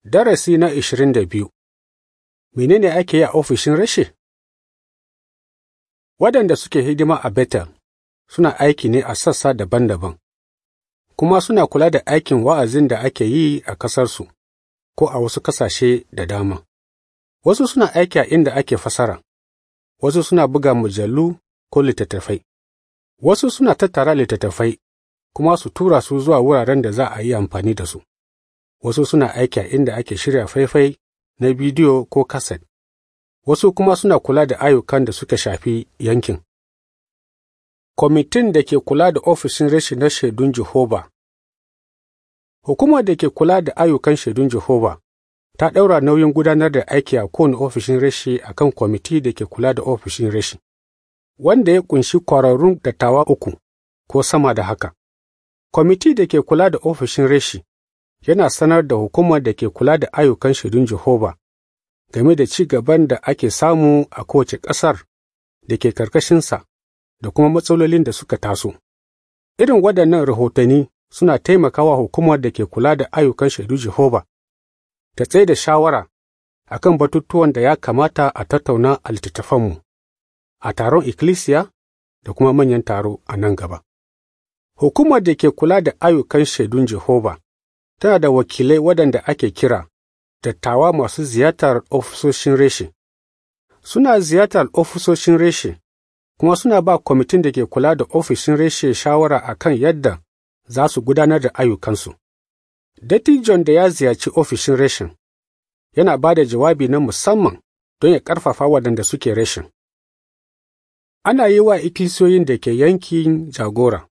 Darasi na ishirin da biyu Menene ake yi a ofishin rashi? Waɗanda suke hidima a Betel suna aiki ne a sassa daban-daban, kuma suna kula da aikin wa'azin da ake yi a ƙasarsu ko a wasu ƙasashe da dama. Wasu suna aiki a inda ake fasara, wasu suna buga mujallu ko littattafai, wasu suna tattara littattafai kuma su tura su zuwa wuraren da za a yi amfani da su. wasu suna aiki a inda ake shirya faifai na bidiyo ko kaset, wasu kuma suna kula da ayyukan da suka shafi yankin. Kwamitin da ke kula da ofishin rashi na shaidun Jehova Hukumar da ke kula da ayyukan shaidun Jehova ta ɗaura nauyin gudanar da aiki a kowane ofishin rashi a kan kwamiti da ke kula da ofishin rashi, wanda ya ƙunshi kwararrun dattawa uku ko sama da haka. Kwamiti da ke kula da ofishin rashi yana sanar da hukumar da ke kula da ayyukan shaidun Jehova game da ci gaban da ake samu a kowace ƙasar da ke ƙarƙashinsa da kuma matsalolin da suka taso. Irin waɗannan rahotanni suna taimakawa hukumar da ke kula da ayyukan shaidun Jehova ta tsaye da shawara a kan batutuwan da ya kamata a tattauna a littattafanmu, a taron ikkilisiya da kuma manyan taro a nan gaba. Hukumar da ke kula da ayyukan shaidun Jehova tana da wakilai waɗanda ake kira dattawa masu ziyartar ofisoshin reshe. Suna ziyartar ofisoshin reshe, kuma suna ba kwamitin da ke kula da ofishin reshe shawara a kan yadda za su gudanar da ayyukansu. Dattijon da ya ziyarci ofishin reshen yana ba da jawabi na musamman don ya ƙarfafa waɗanda suke reshen. Ana yi wa ikkilisiyoyin da ke yankin jagora.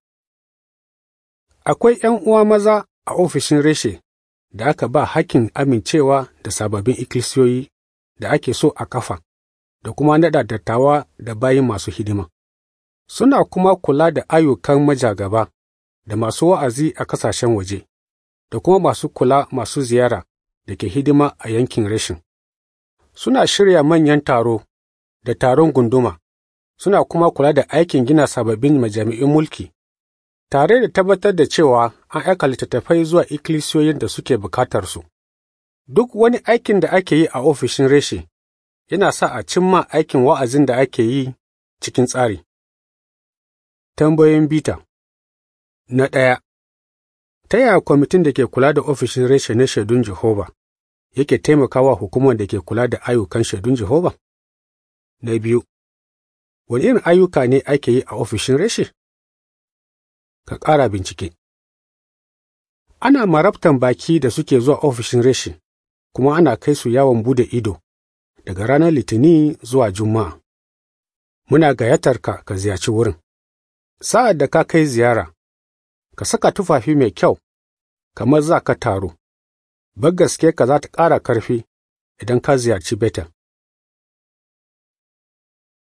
Akwai ’yan uwa maza a ofishin reshe da aka ba hakkin amincewa da sababbin ikkilisiyoyi da ake so a kafa da kuma naɗa dattawa da bayin masu hidima. Suna kuma kula da ayyukan majagaba da masu wa'azi a ƙasashen waje, da kuma masu kula masu ziyara da ke hidima a yankin reshin. Suna shirya manyan taro da taron gunduma, suna kuma kula da aikin gina sababbin majami'un mulki. tare da tabbatar da cewa an aika littattafai zuwa ikkilisiyoyin da suke bukatarsu. Duk wani aikin da ake yi a ofishin reshe yana sa a cimma aikin wa'azin da ake yi cikin tsari. Tambayoyin bita Na ɗaya, ta yaya kwamitin da ke kula da ofishin reshe na shaidun Jehova yake taimakawa hukumar da ke kula da ayyukan shaidun Jehova? Na biyu, wani irin ayyuka ne ake yi a ofishin reshe? ka ƙara bincike. Ana marabtan baki da suke zuwa ofishin reshe, kuma ana kai su yawon bude ido daga ranar Litini zuwa Juma'a. Muna gayyatar ka ka ziyarci wurin. Sa'ad da ka kai ziyara, ka saka tufafi mai kyau, kamar za ka taro. Gaske ka za ta ƙara ƙarfi idan ka ziyarci Betel.